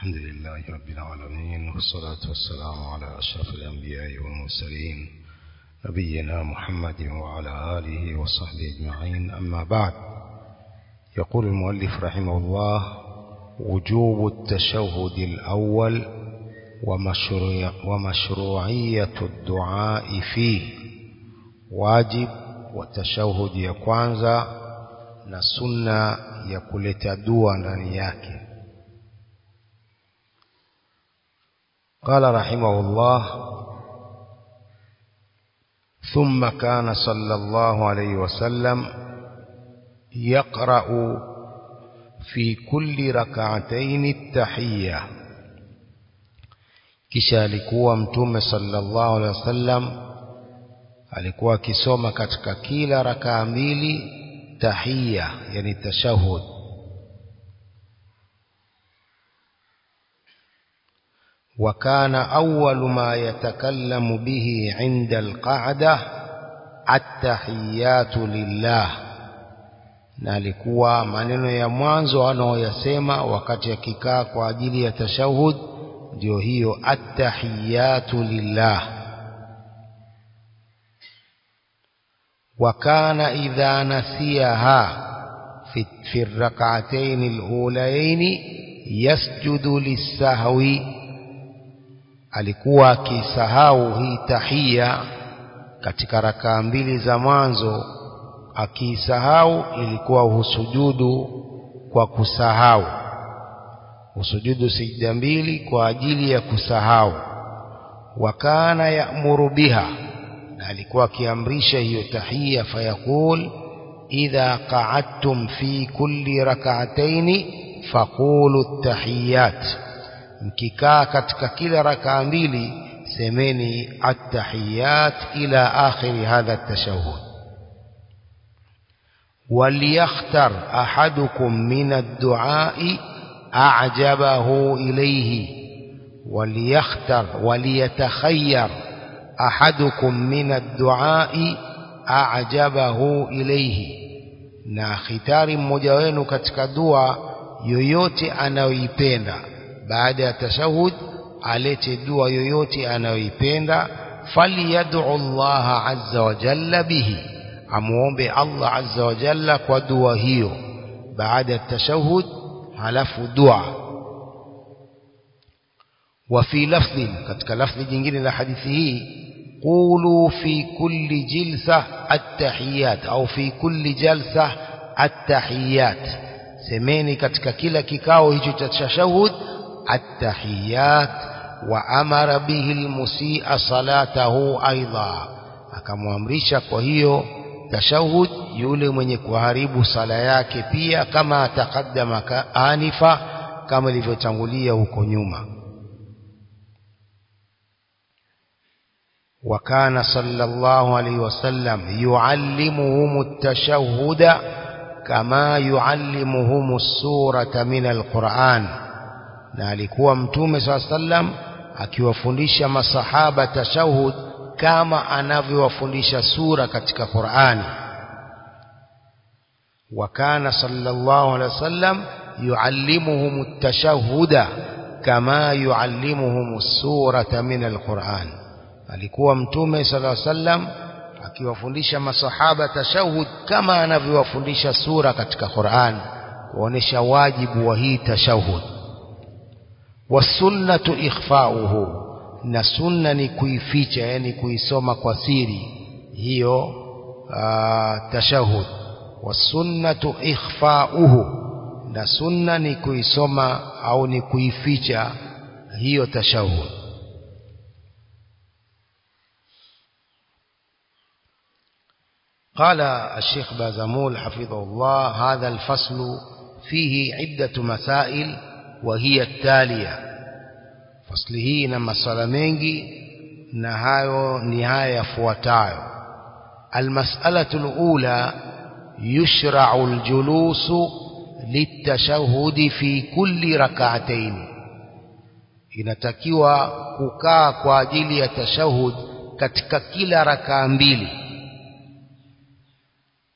الحمد لله رب العالمين والصلاة والسلام على أشرف الأنبياء والمرسلين نبينا محمد وعلى آله وصحبه أجمعين أما بعد يقول المؤلف رحمه الله وجوب التشهد الأول ومشروع ومشروعية الدعاء فيه واجب وتشهد ya kwanza na sunna ya kuleta dua ndani yake قال رحمه الله ثم كان صلى الله عليه وسلم يقرأ في كل ركعتين التحية kisha alikuwa mtume sallallahu alaihi wasallam alikuwa akisoma katika kila rakaa mbili tahiyya yani tashahud وكان أول ما يتكلم به عند القعدة التحيات لله na alikuwa maneno ya mwanzo anaoyasema wakati akikaa kwa ajili ya tashahud ndio hiyo attahiyatu lillah wa kana idha nasiyaha fi, fi rak'atayn al-ulayayn yasjudu lis-sahwi alikuwa akisahau hii tahia katika rakaa mbili za mwanzo akiisahau ilikuwa husujudu kwa kusahau husujudu sijda mbili kwa ajili ya kusahau wakana ya'muru biha na alikuwa akiamrisha hiyo tahia fayaqul idha qa'adtum fi kulli rak'atayn faqulu at-tahiyat mkikaa katika kila rakaa mbili semeni at-tahiyat ila akhiri hadha at-tashahhud وليختر أحدكم من الدعاء أعجبه إليه وليختر وليتخير أحدكم من الدعاء أعجبه إليه na khitari mmoja wenu katika dua yoyote anayoipenda baada ya tashahud alete dua yoyote anayoipenda falyad'u Allah azza wa jalla bihi amuombe Allah azza wa jalla kwa dua hiyo baada ya tashahud halafu dua wa fi lafdhin katika lafdhi jingine la hadithi hii qulu fi kulli jilsa at-tahiyat au fi kulli jalsa at-tahiyat semeni katika kila kikao hicho cha tashahud at-tahiyat wa amara bihi al-musii'a salatahu aidha akamwamrisha kwa hiyo tashahud yule mwenye kuharibu sala yake pia kama atakaddama anifa kama ilivyotangulia huko nyuma وكان صلى الله عليه وسلم يعلمهم التشهد كما يعلمهم السورة من القرآن na alikuwa mtume saa sallam akiwafundisha masahaba tashahud kama anavyowafundisha sura katika Qur'ani wa kana sallallahu alaihi wasallam yuallimuhum at-tashahhuda kama yuallimuhum as-surata min al-Qur'an alikuwa mtume sallallahu alaihi wasallam akiwafundisha masahaba tashahud kama anavyowafundisha sura katika Qur'an kuonesha wajibu wa hii tashahud wasunnatu ikhfa'uhu na sunna ni kuificha yani kuisoma kwa siri hiyo tashahud wasunnatu ikhfa'uhu na sunna ni kuisoma au ni kuificha hiyo tashahud قال الشيخ بازمول حفظه الله هذا الفصل فيه عدة مسائل وهي التالية fasli hii ina maswala mengi na hayo ni haya yafuatayo almas'alatu alula yushra'u aljulusu litashahudi fi kulli rak'atayn inatakiwa kukaa kwa ajili ya tashahud katika kila rakaa mbili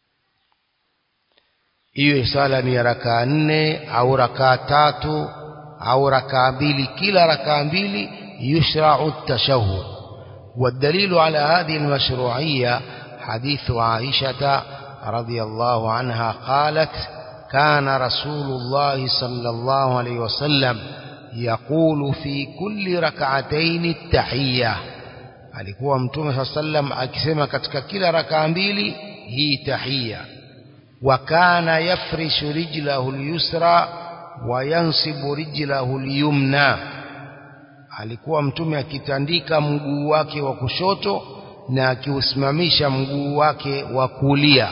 hiyo sala ni ya rakaa nne au rakaa tatu au rakaa mbili kila rakaa mbili يشرع التشهد والدليل على هذه المشروعية حديث عائشة رضي الله عنها قالت كان رسول الله صلى الله عليه وسلم يقول في كل ركعتين التحية alikuwa mtume saa sallam akisema katika kila rakaa mbili hii tahia wa kana yafrishu rijlahu lyusra wa yansibu rijlahu lyumna alikuwa mtume akitandika mguu wake wa kushoto na akiusimamisha mguu wake wa kulia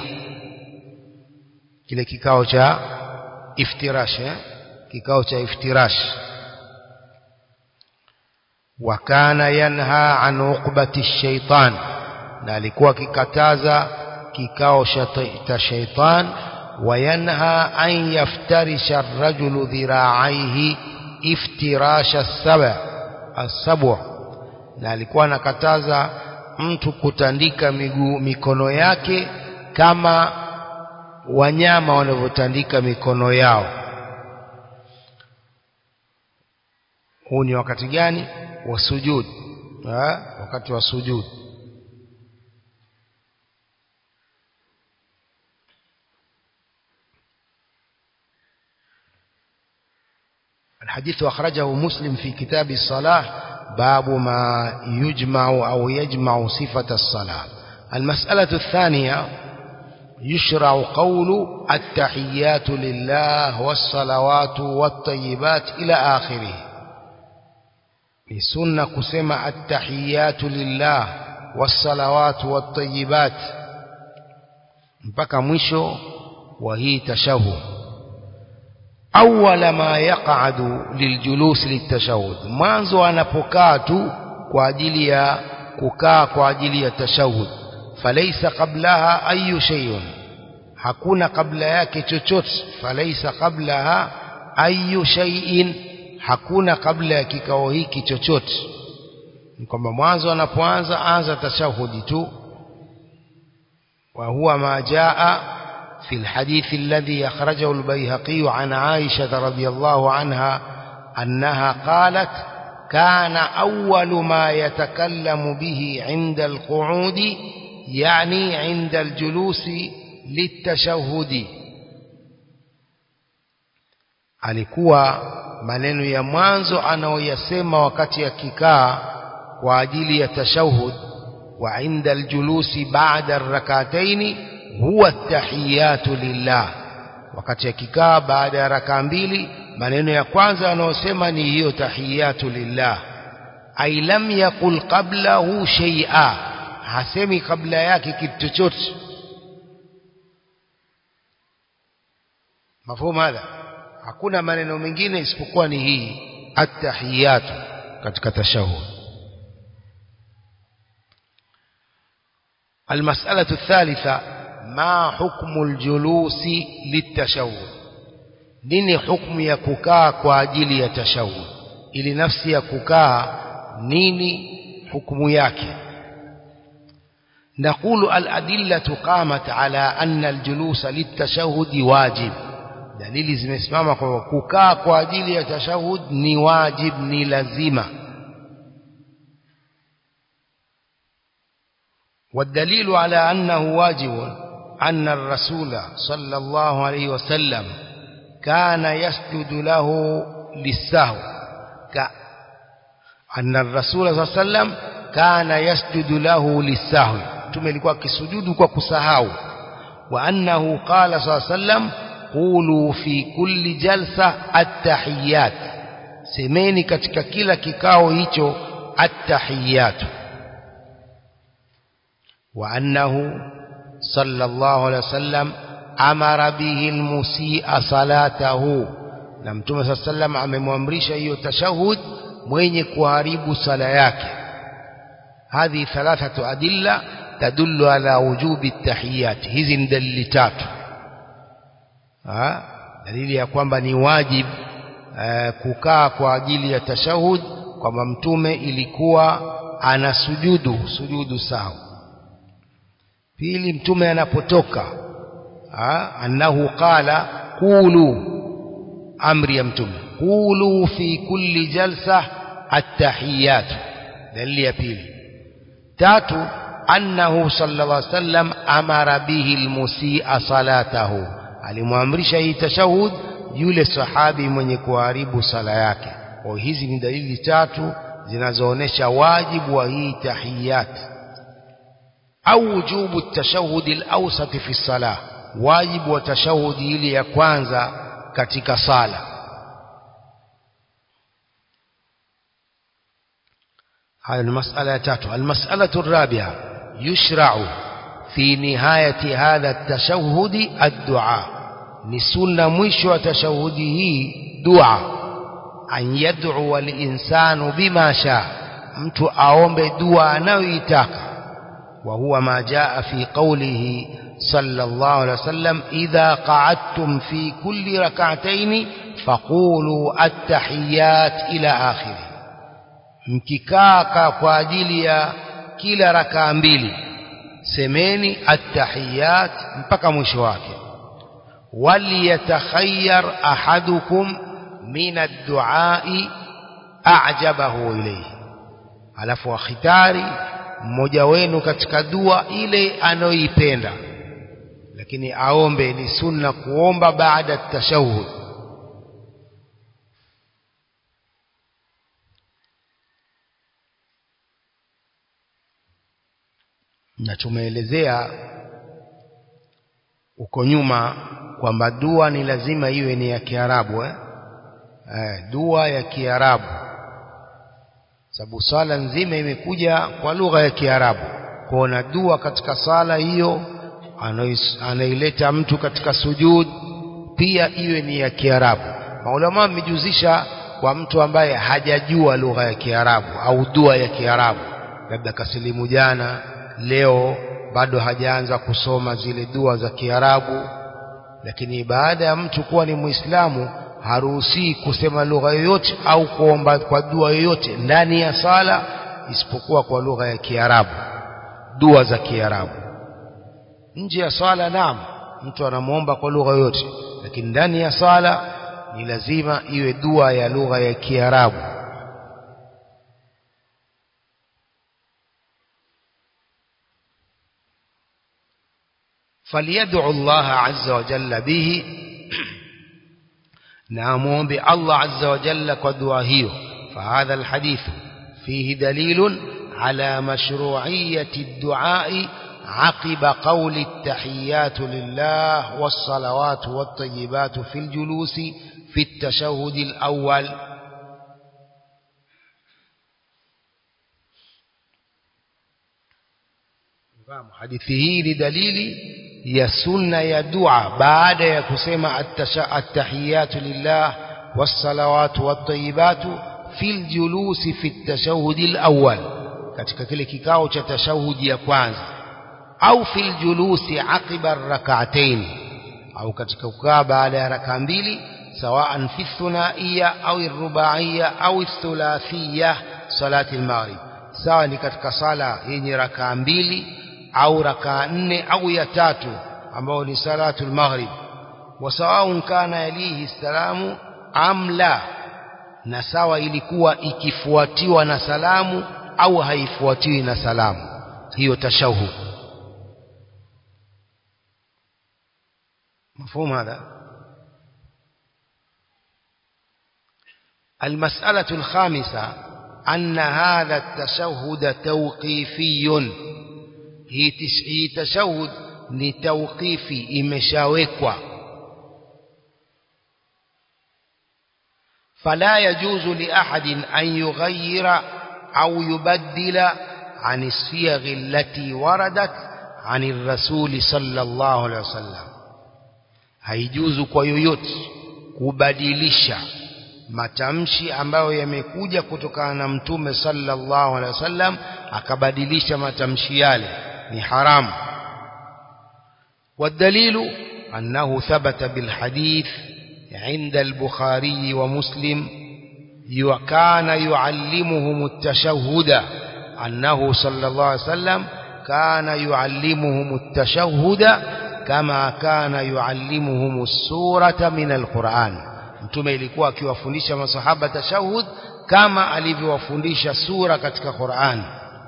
kile kikao cha iftirash eh? kikao cha iftirash wa kana yanha an uqbati shaitan na alikuwa akikataza kikao cha shaitan wa yanha an yaftarisha ar-rajulu dhira'aihi iftirasha as-saba as-sab'a na alikuwa anakataza mtu kutandika miguu mikono yake kama wanyama wanavyotandika mikono yao huu ni wakati gani wa sujud ha? wakati wa sujud الحديث أخرجه مسلم في كتاب الصلاة باب ما يجمع أو يجمع صفة الصلاة المسألة الثانية يشرع قول التحيات لله والصلوات والطيبات إلى آخره لسنة كسمة التحيات لله والصلوات والطيبات mpaka mwisho wa hii tashahud awwala ma yaq'adu liljulus litashahud mwanzo anapokaa tu kwa ajili ya kukaa kwa ajili ya tashahud falaysa qablaha ayu shay'un hakuna kabla yake chochote falaysa qablaha ayu shay'in hakuna kabla ya kikao hiki chochote ni kwamba mwanzo anapoanza anza tashahudi tu wa huwa ma jaa في الحديث الذي أخرجه البيهقي عن عائشة رضي الله عنها أنها قالت كان أول ما يتكلم به عند القعود يعني عند الجلوس للتشهد alikuwa maneno ya mwanzo anaoyasema wakati akikaa kwa ajili ya tashahud wa inda aljulusi ba'da arrakataini huwa tahiyatu lillah wakati akikaa baada ya rakaa mbili maneno ya kwanza anayosema ni hiyo tahiyatu lillah ay lam yaqul qablahu shay'a hasemi kabla yake kitu chochote mafhumu hadha hakuna maneno mengine isipokuwa ni hii at-tahiyatu katika tashahud المسألة الثالثة ما حكم الجلوس للتشهد nini hukumu ya kukaa kwa ajili ya tashahud ili nafsi ya kukaa nini hukumu yake نقول الأدلة قامت على أن الجلوس للتشهد واجب dalili zimesimama kwa kukaa kwa ajili ya tashahud ni wajib ni lazima والدليل على أنه واجب أن الرسول صلى الله عليه وسلم كان يسجد له للسهو ك... أن الرسول صلى الله عليه وسلم كان يسجد له للسهو تملكوا كسجود وكسهو وأنه قال صلى الله عليه وسلم قولوا في كل جلسة التحيات semeni katika kila kikao hicho attahiyatu wa annahu sallallahu alaihi wasallam amara bihi almusi'a salatahu na mtume saa sallam amemwamrisha hiyo tashahud mwenye kuharibu sala yake hadhi thalathatu adilla tadullu ala wujubi tahiyat hizi ni dalili tatu ha? dalili ya kwamba ni wajib uh, kukaa kwa ajili ya tashahud kwamba mtume ilikuwa ana sujudu sujudu sawa pili mtume anapotoka ha? annahu qala qulu amri ya mtume qulu fi kulli jalsa attahiyatu dalili ya pili tatu annahu sallallahu alaihi wasallam amara bihi almusi'a salatahu alimwamrisha hii tashahud yule sahabi mwenye kuharibu sala yake kwa hizi ni dalili tatu zinazoonesha wajibu wa hii tahiyat au wujubu tashahudi al-awsat fi salah wajibu wa tashahudi ile ya kwanza katika sala هذه المسألة تاتو المسألة الرابعة يشرع في نهاية هذا التشهد الدعاء نسلنا مشو تشهده دعاء أن يدعو الإنسان بما شاء mtu aombe dua anayoitaka wa huwa ma jaa fi qawlihi sallallahu alaihi wasallam idha qa'adtum fi kulli rak'atayn faqulu at-tahiyyat ila akhirih mkikaa kwa ajili ya kila rakaa mbili semeni at-tahiyyat mpaka mwisho wake walyatakhayyar ahadukum min ad-du'a'i a'jabahu ilayhi alafu akhitari mmoja wenu katika dua ile anayoipenda lakini aombe ni sunna kuomba baada ya tashahhud na tumeelezea uko nyuma kwamba dua ni lazima iwe ni ya Kiarabu eh? Eh, dua ya Kiarabu sababu sala nzima imekuja kwa lugha ya Kiarabu kuona dua katika sala hiyo anaileta mtu katika sujud pia iwe ni ya Kiarabu maulama wamejuzisha kwa mtu ambaye hajajua lugha ya Kiarabu au dua ya Kiarabu labda kasilimu jana leo bado hajaanza kusoma zile dua za Kiarabu lakini baada ya mtu kuwa ni Muislamu haruhusi kusema lugha yoyote au kuomba kwa dua yoyote ndani ya sala isipokuwa kwa lugha ya Kiarabu dua za Kiarabu nje ya sala naam mtu anamuomba kwa lugha yoyote lakini ndani ya sala ni lazima iwe dua ya lugha ya Kiarabu فليدعو الله عز وجل به نامون بالله عز وجل قدوه فهذا الحديث فيه دليل على مشروعية الدعاء عقب قول التحيات لله والصلوات والطيبات في الجلوس في التشهد الأول hadithi hii ni dalili ya sunna ya dua baada ya kusema attahiyatu lillah wassalawatu wattayibatu fil julusi fi tashahudi alawwal katika kile kikao cha tashahudi ya kwanza au fil julusi aqiba rak'atayn au katika kukaa baada ya raka mbili sawaan fi thunaiya au rubaiya au thulathiyya salati al-maghrib sawa ni katika sala yenye raka mbili au rakaa nne au ya tatu ambao ni salatul maghrib wasawaun kana yalihi salamu am la na sawa ilikuwa ikifuatiwa na salamu au haifuatiwi na salamu hiyo tashahud مفهوم هذا المسألة الخامسة أن هذا التشهد توقيفي hii tashahud ni tawqifi imeshawekwa fala yajuzu li ahadin an yughayyira au yubaddila عن الصيغ التي وردت عن الرسول صلى الله عليه وسلم haijuzu kwa yoyote kubadilisha matamshi ambayo yamekuja kutokana na mtume sallallahu alaihi wasallam akabadilisha matamshi yale ni haramu والدليل أنه ثبت بالحديث عند البخاري ومسلم وكان يعلمهم التشهد أنه صلى الله عليه وسلم كان يعلمهم التشهد كما كان يعلمهم السورة من القرآن mtume ilikuwa akiwafundisha masahaba tashahud kama alivyowafundisha sura katika Qur'an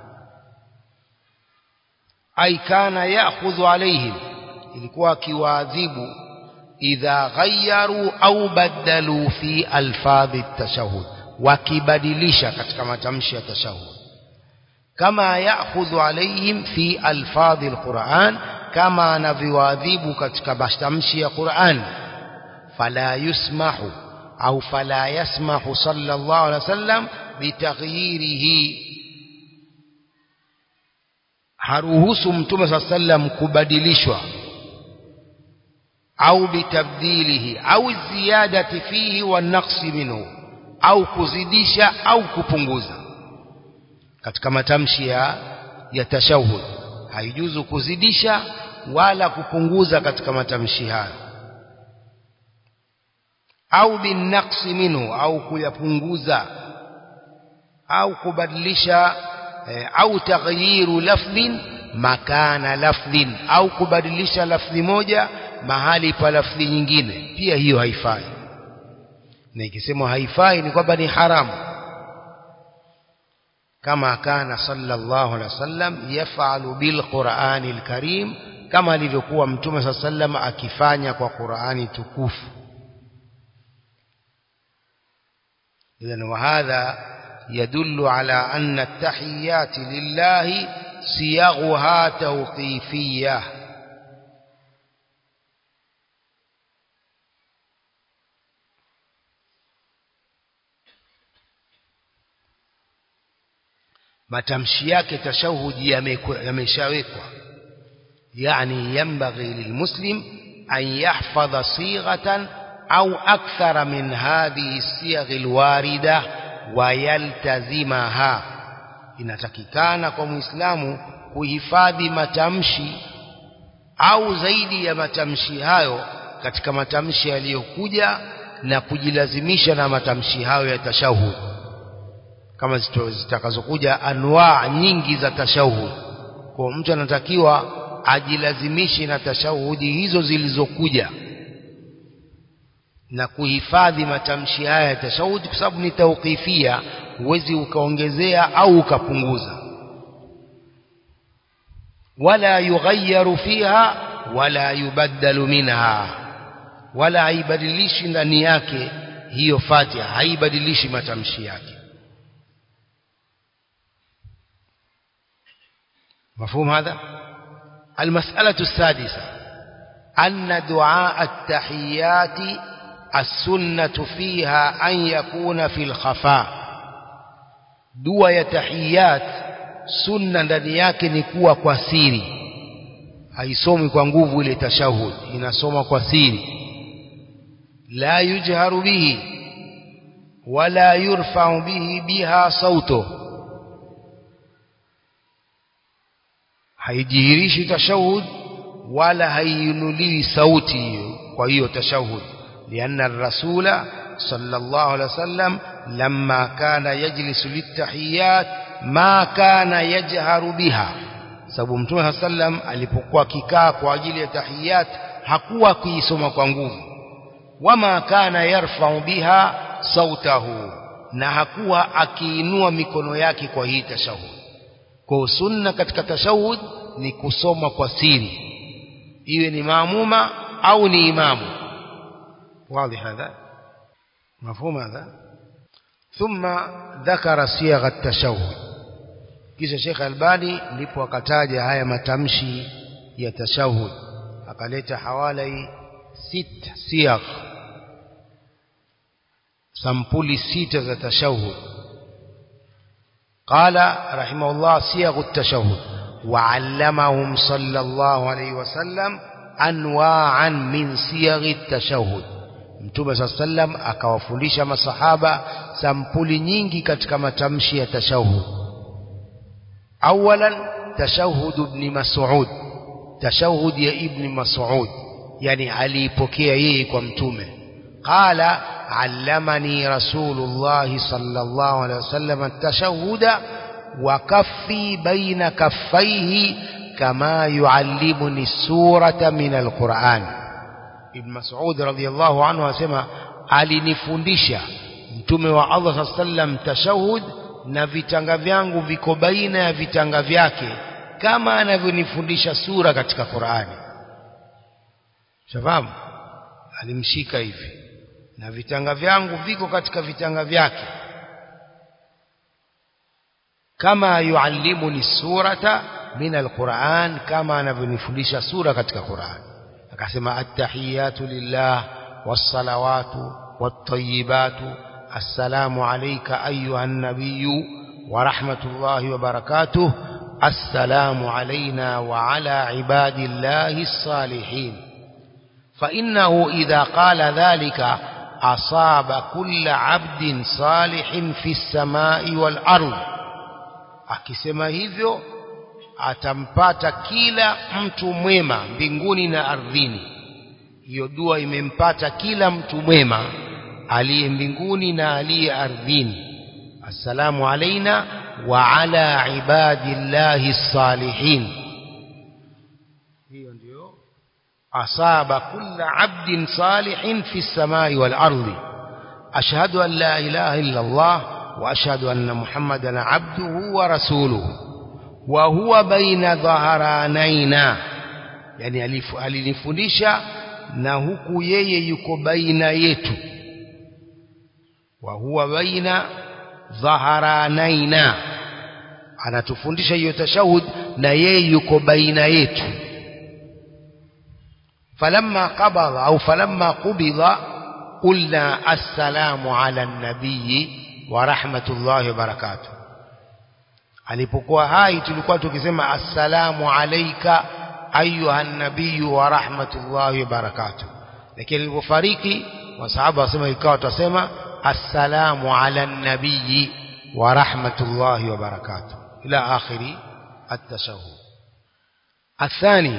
ay kana ya'khudhu alaihim ilikuwa akiwaadhibu idha ghayyaru au badalu fi alfadhi tashahud wakibadilisha katika matamshi ya tashahud kama ya'khudhu alaihim fi alfadhi alquran kama anavyoadhibu katika matamshi ya Qur'an fala yusmahu au fala yasmahu sallallahu alaihi wasallam bitaghyirihi haruhusu mtume saa sallam kubadilishwa au bitabdilihi au ziyadati fihi wa naqsi minhu au kuzidisha au kupunguza katika matamshi ya ya tashahud haijuzu kuzidisha wala kupunguza katika matamshi hayo au binaqsi minhu au kuyapunguza au kubadilisha eh, au taghyiru lafdhin makana lafdhin au kubadilisha lafdhi moja mahali pa lafdhi nyingine pia hiyo haifai na ikisema haifai ni kwamba ni haramu kama kana sallallahu alaihi wasallam yafalu bil qur'anil karim kama alivyokuwa mtume sallallahu alaihi wasallam akifanya kwa Qur'ani tukufu إذن وهذا يدل على أن التحيات لله صيغها توقيفية matamshi yake tashahudi yameshawekwa yani yambaghi lilmuslim an yahfadha sighatan au akthara min hadhihi siyaghi alwarida wa yaltazimaha inatakikana kwa muislamu kuhifadhi matamshi au zaidi ya matamshi hayo katika matamshi yaliyokuja na kujilazimisha na matamshi hayo ya tashahud kama zitakazokuja anwaa nyingi za tashahud kwa mtu anatakiwa ajilazimishe na tashahudi hizo zilizokuja na kuhifadhi matamshi haya ya tashahudi kwa sababu ni tauqifia huwezi ukaongezea au ukapunguza wala yughayyaru fiha wala yubaddalu minha wala haibadilishi ndani yake hiyo fatiha haibadilishi matamshi yake مفهوم هذا المسألة السادسة أن دعاء التحيات السنة فيها أن يكون في الخفاء دعاء تحيات sunna ndani yake ni kuwa kwa siri haisomi kwa nguvu ile tashahud inasoma kwa siri la yujharu bihi wala yurfa'u bihi biha sauto haijihirishi tashahud wala haiinuliwi sauti hiyo kwa hiyo tashahud لأن الرسول صلى الله عليه وسلم لما كان يجلس للتحيات ما كان يجهر بها sababu mtume sallam alipokuwa kikaa kwa ajili ya tahiyat hakuwa kuisoma kwa nguvu wama kana yarfa'u biha sautahu na hakuwa akiinua mikono yake kwa hii tashahud kwa sunna katika tashahud ni kusoma kwa siri iwe ni maamuma au ni imamu واضح هذا مفهوم هذا ثم ذكر صيغ التشهد kisha Sheikh Albani ndipo akataja haya matamshi ya tashahud akaleta hawalai sita siyaq sampuli sita za tashahud قال رحمه الله صيغ التشهد وعلمهم صلى الله عليه وسلم أنواعا من صيغ التشهد Mtume صلى الله عليه وسلم akawafundisha masahaba sampuli nyingi katika matamshi ya tashahud awalan tashahud ibn Mas'ud tashahud ya ibn Mas'ud yani aliipokea yeye kwa mtume qala allamani rasulullah sallallahu alaihi wasallam at-tashahhuda wa kaffi baina kaffaihi kama yuallimuni surata min al-Qur'an Ibn Mas'ud radhiyallahu anhu asema alinifundisha mtume wa Allah saa sallam tashahud na vitanga vyangu viko baina ya vitanga vyake kama anavyonifundisha sura katika Qur'ani shafahamu alimshika hivi na vitanga vyangu viko katika vitanga vyake kama yuallimuni surata min alquran kama anavyonifundisha sura katika Qur'an akasema attahiyatu lillah wassalawatu wattayibatu assalamu alayka ayuha nabiyyu wa rahmatullahi wa barakatuh assalamu alayna wa ala ibadillahi الصالحين فإنه إذا قال ذلك أصاب كل عبد صالح في السماء والأرض akisema hivyo atampata kila mtu mwema mbinguni na ardhini hiyo dua imempata kila mtu mwema aliye mbinguni na aliye ardhini assalamu alaina wa ala ibadillahi salihin hiyo ndio asaba kulla abdin salihin fi samai wal ardi ashhadu an la ilaha illa allah وأشهد أن محمدا عبده ورسوله وهو بين ظهرانينا يعني alinifundisha na huku yeye yuko baina yetu wa huwa baina dhaharanaina anatufundisha hiyo tashahud na yeye yuko baina yetu falamma qabada au falamma qubida qulna assalamu ala an-nabiyyi wa rahmatullahi wa barakatuh alipokuwa hai tulikuwa tukisema assalamu alayka ayuha nabiyyu wa rahmatullahi wa barakatuh lakini alipofariki wasahaba wasema ikawa tutasema assalamu ala nabiyyi wa rahmatullahi wa barakatuh ila akhiri التشهد الثاني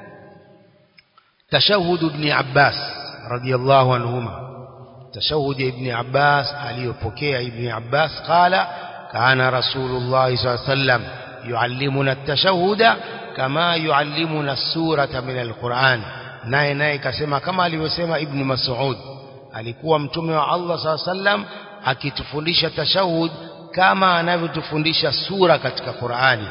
تشهد ابن عباس رضي الله عنهما تشهد ابن عباس aliyopokea ابن عباس قال كان رسول الله صلى الله عليه وسلم يعلمنا التشهد كما يعلمنا السورة من القرآن naye naye kasema kama alivyosema ibn Mas'ud alikuwa mtume wa Allah صلى الله عليه وسلم akitufundisha tashahud kama anavyotufundisha sura katika Qur'ani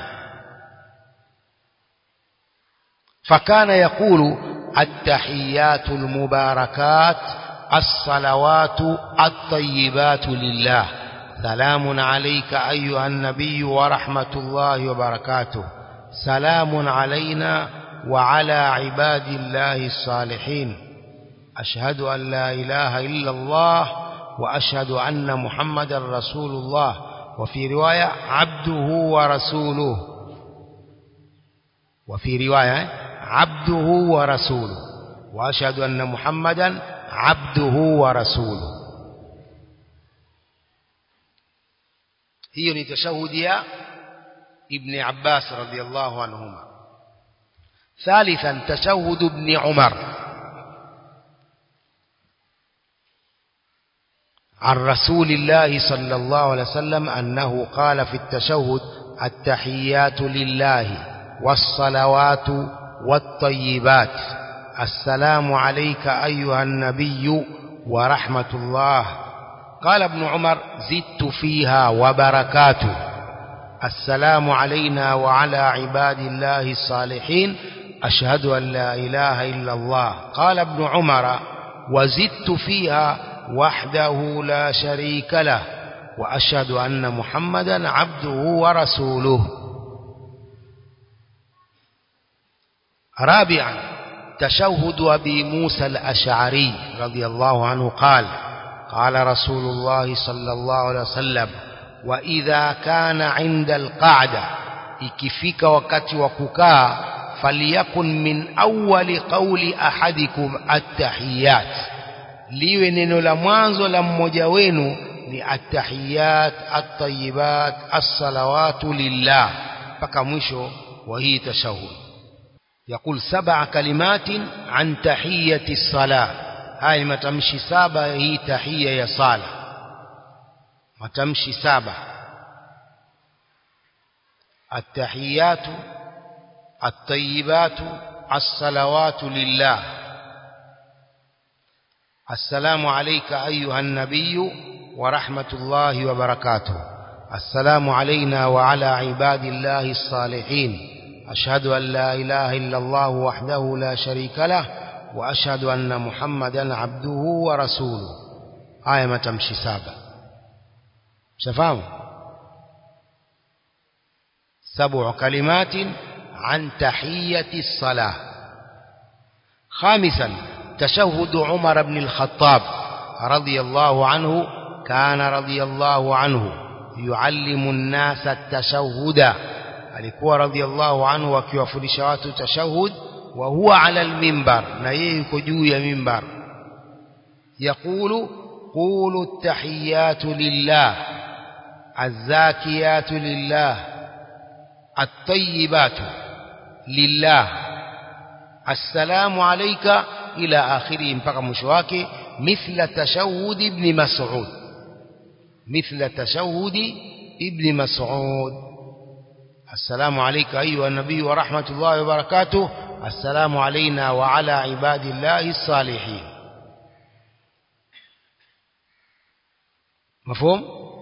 fakana yakulu at-tahiyatul mubarakat الصلوات الطيبات لله سلام عليك أيها النبي ورحمة الله وبركاته سلام علينا وعلى عباد الله الصالحين أشهد أن لا إله إلا الله وأشهد أن محمد رسول الله وفي رواية عبده ورسوله وفي رواية عبده ورسوله وأشهد أن محمدا عبده ورسوله hiyo ni tashahudi ya ibn Abbas radiyallahu anhuma ثالثا تشهد ابن عمر عن رسول الله صلى الله عليه وسلم أنه قال في التشهد التحيات لله والصلوات والطيبات السلام عليك أيها النبي ورحمة الله قال ابن عمر زدت فيها وبركاته السلام علينا وعلى عباد الله الصالحين أشهد أن لا إله إلا الله قال ابن عمر وزدت فيها وحده لا شريك له وأشهد أن محمدا عبده ورسوله رابعا تشهد أبي موسى الأشعري رضي الله عنه قال قال رسول الله صلى الله عليه وسلم وإذا كان عند القعدة ikifika wakati wa kukaa falyakun min awwali qawli ahadikum attahiyat liwe neno la mwanzo la mmoja wenu ni attahiyat attayibat assalawatu lillah mpaka mwisho wa hii tashahud يقول سبع كلمات عن تحية الصلاة هاي متمشي سابع هي تحية يا صالة متمشي سابع التحيات الطيبات الصلوات لله السلام عليك أيها النبي ورحمة الله وبركاته السلام علينا وعلى عباد الله الصالحين أشهد أن لا إله إلا الله وحده لا شريك له وأشهد أن محمدا عبده ورسوله آية ما تمشي سابع شفاهم سبع كلمات عن تحية الصلاة خامسا تشهد عمر بن الخطاب رضي الله عنه كان رضي الله عنه يعلم الناس التشهد alikuwa radhiallahu anhu akiwafundisha watu tashahud wa huwa ala almimbar na yeye yuko juu ya mimbar yaqulu qulu at-tahiyatu lillah az-zakiyatu lillah at-tayyibatu lillah assalamu alayka ila akhiri mpaka mwisho wake mithla tashahud ibn mas'ud mithla tashahud ibn mas'ud السلام عليك أيها النبي ورحمة الله وبركاته السلام علينا وعلى عباد الله الصالحين مفهوم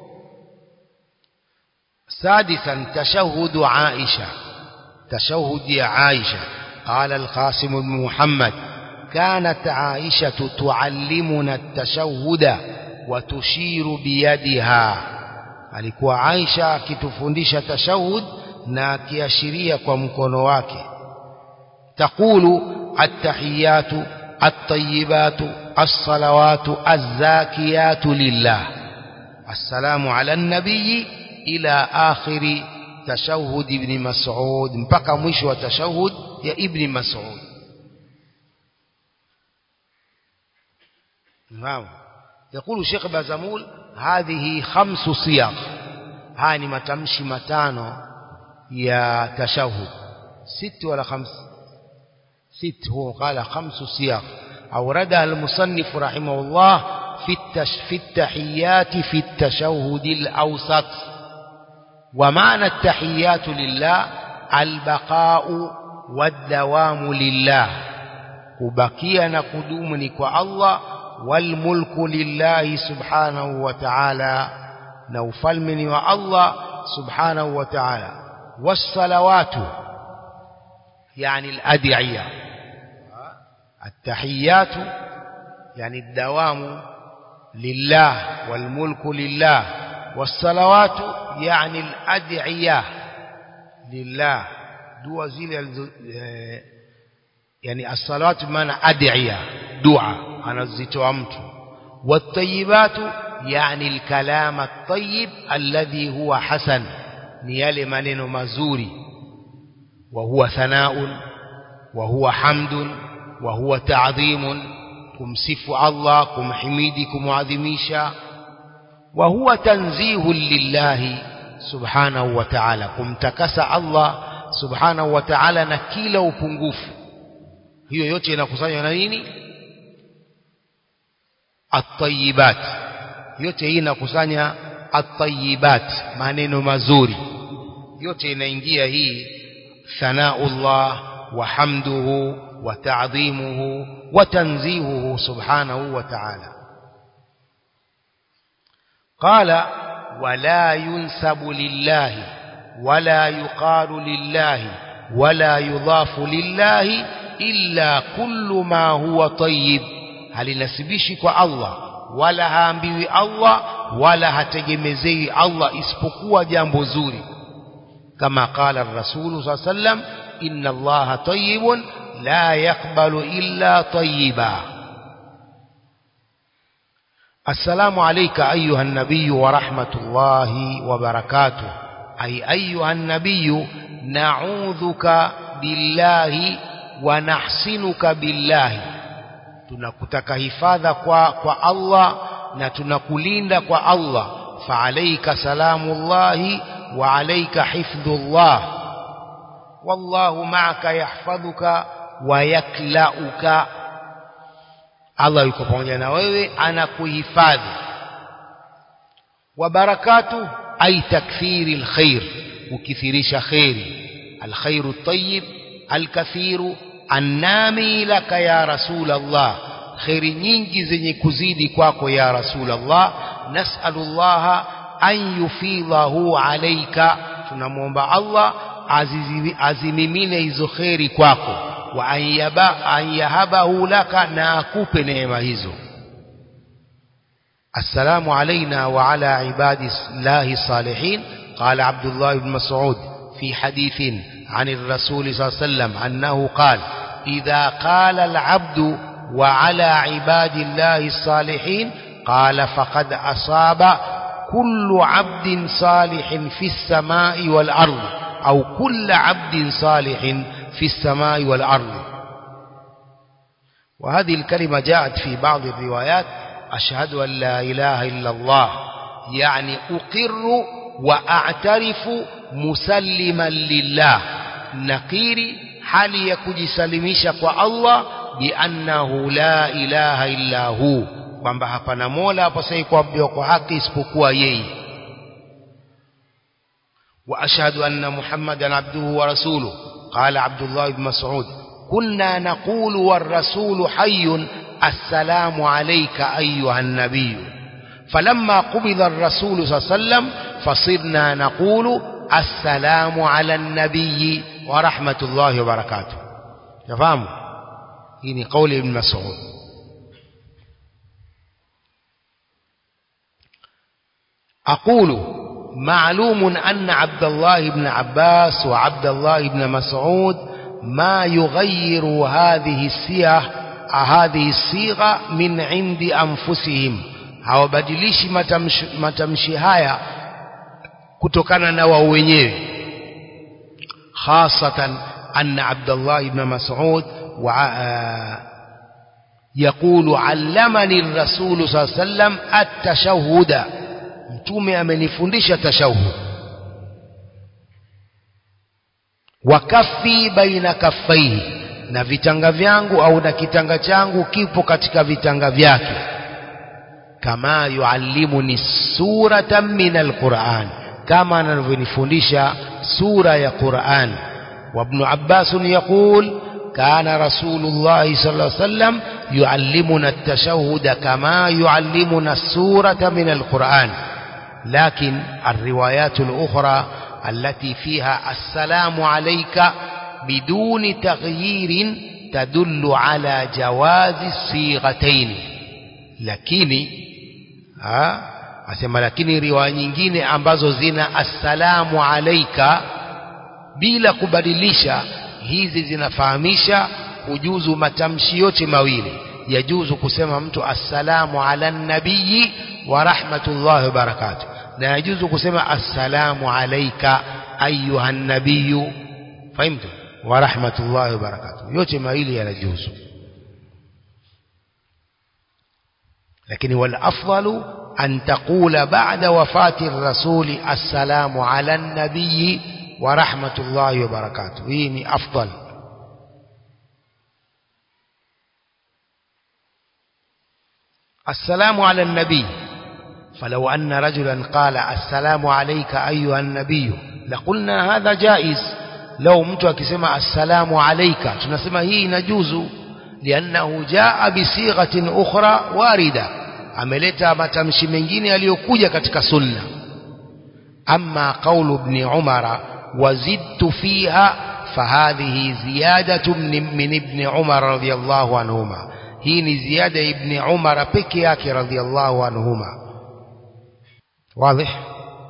سادسا تشهد عائشة تشهد يا عائشة قال القاسم بن محمد كانت عائشة تعلمنا التشهد وتشير بيدها alikuwa Aisha akitufundisha tashahud na akiashiria kwa mkono wake taqulu attahiyatu at-tayyibatu as-salawatu az-zakiyatu lillah assalamu ala an-nabiy ila akhiri tashahud ibn mas'ud mpaka mwisho wa tashahud ya ibn mas'ud naam يقول شيخ بازمول هذه خمس صيغ هاني متمشي متانو يا تشهد ست ولا خمس ست هو قال خمس صيغ أوردها المصنف رحمه الله في التش في التحيات في التشهد الأوسط ومعنى التحيات لله البقاء والدوام لله kubakia na kudumu ni kwa Allah والملك لله سبحانه وتعالى نوفل من الله سبحانه وتعالى والصلوات يعني الأدعية التحيات يعني الدوام لله والملك لله والصلوات يعني الأدعية لله دوا زيل يعني الصلوات بمعنى أدعية دعاء anazitoa mtu watayibatu yani alkalam at-tayyib alladhi huwa hasan ni yale maneno mazuri wa huwa thanaun wa huwa hamdun wa huwa ta'dhimun kumsifu Allah kumhimidi kumuadhimisha wa huwa tanzihu lillahi subhanahu wa ta'ala kumtakasa Allah subhanahu wa ta'ala na kila upungufu hiyo yote inakusanywa na nini at-tayyibat yote hii inakusanya at-tayyibat maneno mazuri yote inaingia hii thanaullah wa hamduhu wa ta'dhimuhu wa tanzihuhu subhanahu wa ta'ala qala wala yunsabu lillahi wala yuqalu lillahi wala yudhafu lillahi illa kullu ma huwa tayyib halinasibishi kwa Allah wala haambiwi Allah wala hategemezei Allah isipokuwa jambo zuri kama qala rasulu saa sallam inna allaha tayyibun la yaqbalu illa tayyiba السلام عليك أيها النبي ورحمة الله وبركاته أي أيها النبي نعوذك بالله ونحسنك بالله tunakutaka hifadha kwa kwa Allah na tunakulinda kwa Allah fa alayka salamullahi wa alayka hifdhullah wallahu ma'aka yahfadhuka wa yaklauka Allah yuko pamoja na wewe anakuhifadhi wa barakatu ay takthiri alkhair ukithirisha khairi alkhairu tayyib alkathiru annami laka ya rasul Allah kheri nyingi zenye kuzidi kwako ya rasulallah nasalullaha an yufidhahu alaika tunamwomba allah azizi- azimimine hizo kheri kwako wa an yaba- an yahabahu laka na akupe neema hizo السلام علينا وعلى عباد الله الصالحين قال عبد الله بن مسعود في حديث عن الرسول صلى الله عليه وسلم أنه قال إذا قال العبد وعلى عباد الله الصالحين قال فقد أصاب كل عبد صالح في السماء والأرض أو كل عبد صالح في السماء والأرض وهذه الكلمة جاءت في بعض الروايات أشهد أن لا إله إلا الله يعني أقر وأعترف مسلما لله نقيري hali ya kujisalimisha kwa Allah biannahu la ilaha illa hu kwamba hapana mola apasaye kuabudiwa kwa haki isipokuwa yeye وأشهد أن محمدا عبده ورسوله قال عبد الله بن مسعود كنا نقول والرسول حي السلام عليك أيها النبي فلما قبض الرسول صلى الله عليه وسلم فصرنا نقول السلام على النبي ورحمة الله وبركاته تفهموا هنا قول ابن مسعود أقول معلوم أن عبد الله بن عباس وعبد الله بن مسعود ما يغير هذه الصيغة هذه الصيغة من عند أنفسهم hawabadilishi matamshi, matamshi haya kutokana na wao wenyewe khasatan anna Abdullah ibn Mas'ud wa يقول علمني الرسول صلى الله عليه وسلم التشهد mtume amenifundisha tashahud wakafi baina kaffaihi na vitanga vyangu au na kitanga changu kipo katika vitanga vyake kama yuallimuni suratan min alquran kama anavyonifundisha sura ya Qur'an وابن عباس يقول كان رسول الله صلى الله عليه وسلم يعلمنا التشهد كما يعلمنا السورة من القرآن لكن الروايات الأخرى التي فيها السلام عليك بدون تغيير تدل على جواز الصيغتين lakini ha asema lakini riwaya nyingine ambazo zina assalamu alaika bila kubadilisha hizi zinafahamisha kujuzu matamshi yote mawili yajuzu kusema mtu assalamu ala nabii wa rahmatullahi wa barakatuh na yajuzu kusema assalamu alaika ayuha nabiyu fahimtu wa rahmatullahi wa barakatuh yote mawili yanajuzu lakini wal afdalu an taqula ba'da wafati rasuli assalamu ala nabii wa rahmatullahi wa barakatuh hii ni afdal السلام على النبي فلو أن رجلا قال السلام عليك أيها النبي لقلنا هذا جائز لو mtu akisema السلام عليك tunasema hii inajuzu لأنه جاء بصيغة أخرى واردة ameleta matamshi mengine yaliyokuja katika sunna أما قول ابن عمر وزدت فيها فهذه زيادة من, من ابن عمر رضي الله عنهما هي زيادة ابن عمر بكياك رضي الله عنهما واضح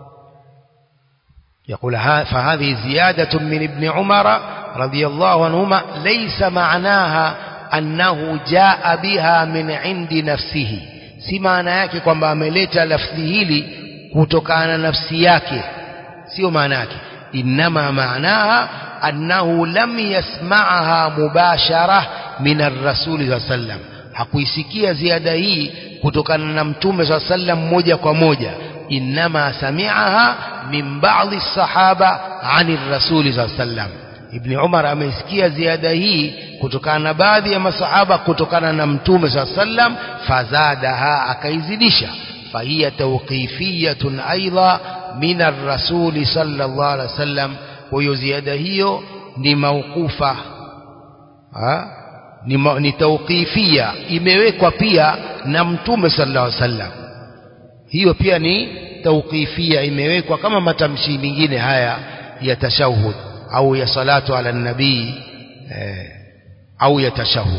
يقول فهذه زيادة من ابن عمر رضي الله عنهما ليس معناها أنه جاء بها من عند نفسه si maana yake kwamba ameleta lafdhi hili kutokana na nafsi yake sio maana yake inma maanaha annahu lam yasma'aha mubashara min ar-rasul sallam hakuisikia ziada hii kutokana na mtume sa sallam moja kwa moja inma sami'aha min ba'dhi sahaba ani ar-rasul sallam ibn umar ameisikia ziada hii kutokana na baadhi ya masahaba kutokana na mtume sa sallam fazadaha akaizidisha فهي توقيفية أيضا من الرسول صلى الله عليه وسلم ويزيد هي لموقوفة ni, ma, ni tauqifia imewekwa pia na mtume sallallahu alaihi wasallam hiyo pia ni tauqifia imewekwa kama matamshi mengine haya ya tashahud au ya salatu ala nabii eh, au ya tashahud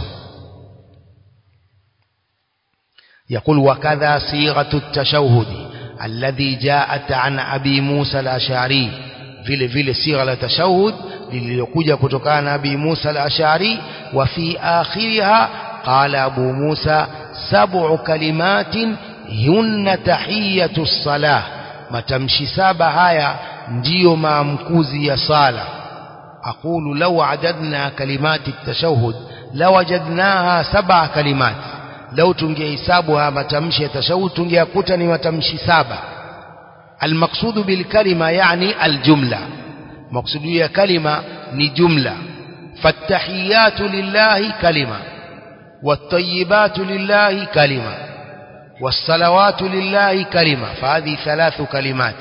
يقول وكذا صيغة التشهد الذي جاءت عن أبي موسى الأشعري vile vile sigha la tashahud lililokuja kutokana na Abi Musa al-Ash'ari wa fi akhiriha qala Abu Musa sab'u kalimatin hunna tahiyatu as-salah matamshi saba haya ndiyo maamkuzi ya sala aqulu law adadna kalimati at-tashahhud lawajadnaha sab'a kalimat law tungehesabu haya matamshi ya tashahhud tungeyakuta ni matamshi saba المقصود بالكلمة يعني الجملة مقصود هي كلمة ni جملة فالتحيات لله كلمة والطيبات لله كلمة والصلوات لله كلمة فهذه ثلاث كلمات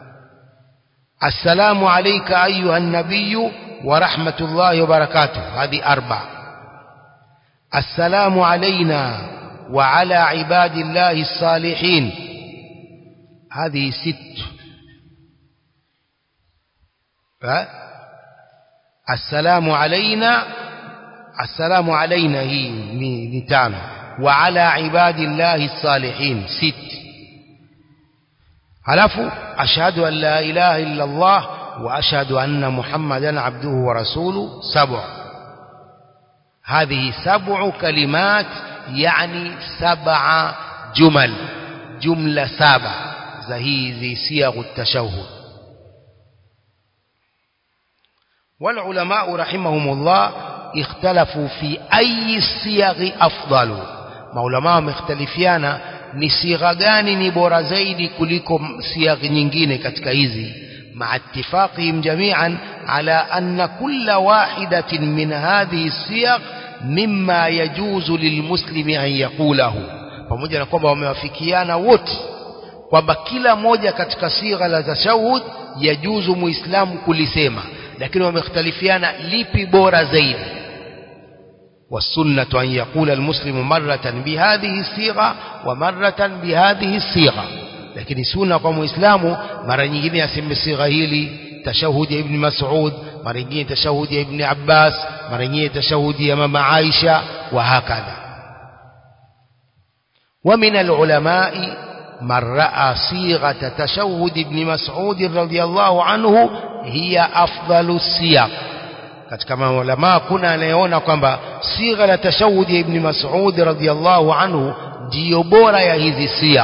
السلام عليك أيها النبي ورحمة الله وبركاته هذه أربع السلام علينا وعلى عباد الله الصالحين هذه ست السلام علينا السلام علينا هي نتان وعلى عباد الله الصالحين ست halafu ashhadu an la ilaha illa Allah wa ashhadu anna Muhammadan abduhu wa rasuluhu sab'a هذه سبع كلمات يعني سبع جمل جملة سبع زهيزي صيغ التشهد والعلماء رحمهم الله اختلفوا في أي الصيغ أفضل maulama wamekhtalifiana ni sigha gani ni bora zaidi kuliko sigha nyingine katika hizi مع اتفاقهم جميعا على أن كل واحدة من هذه الصيغ مما يجوز للمسلم أن يقوله pamoja na kwamba wamewafikiana wote kwamba kila moja katika sigha la tashahud yajuzu muislamu kulisema lakini wamekhtalifiana lipi bora zaidi والسنة أن يقول المسلم مرة بهذه الصيغة ومرة بهذه الصيغة lakini sunna kwa muislamu mara nyingine aseme sigha hili tashahudi ya ibn Mas'ud mara nyingine tashahudi ya ibn Abbas mara nyingine tashahudi ya mama Aisha wa hakadha ومن العلماء من رأى صيغة تشهد ابن مسعود رضي الله عنه هي أفضل الصيغ katika maulama kuna anayeona kwamba sigha la tashahudi ya ibn Mas'ud radhiyallahu anhu ndiyo bora ya hizi sigha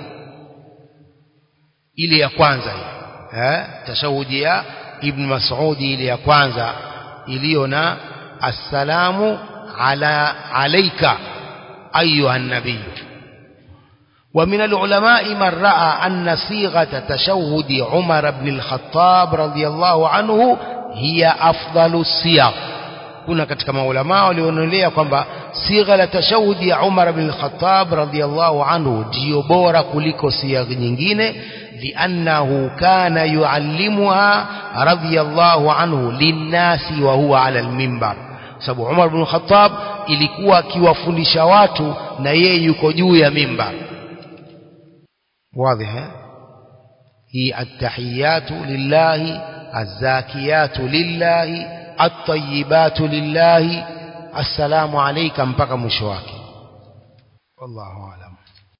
ile ya kwanza hii eh tashahudi ya ibn Mas'ud ile ya kwanza iliyo na assalamu ala alayka ayuha nabiy ومن العلماء من رأى أن صيغة تشهد عمر بن الخطاب رضي الله عنه هي أفضل الصيغ kuna katika maulama walionelea kwamba sigha la tashahudi ya Umar bin Khattab radhiyallahu anhu ndio bora kuliko sigha nyingine liannahu kana yuallimuha radhiyallahu anhu linnasi wa huwa ala almimbar sababu Umar bin Khattab ilikuwa akiwafundisha watu na yeye yuko juu ya mimbar واضح هي التحيات لله الزاكيات لله الطيبات لله السلام عليك mpaka mwisho wake wallahu alam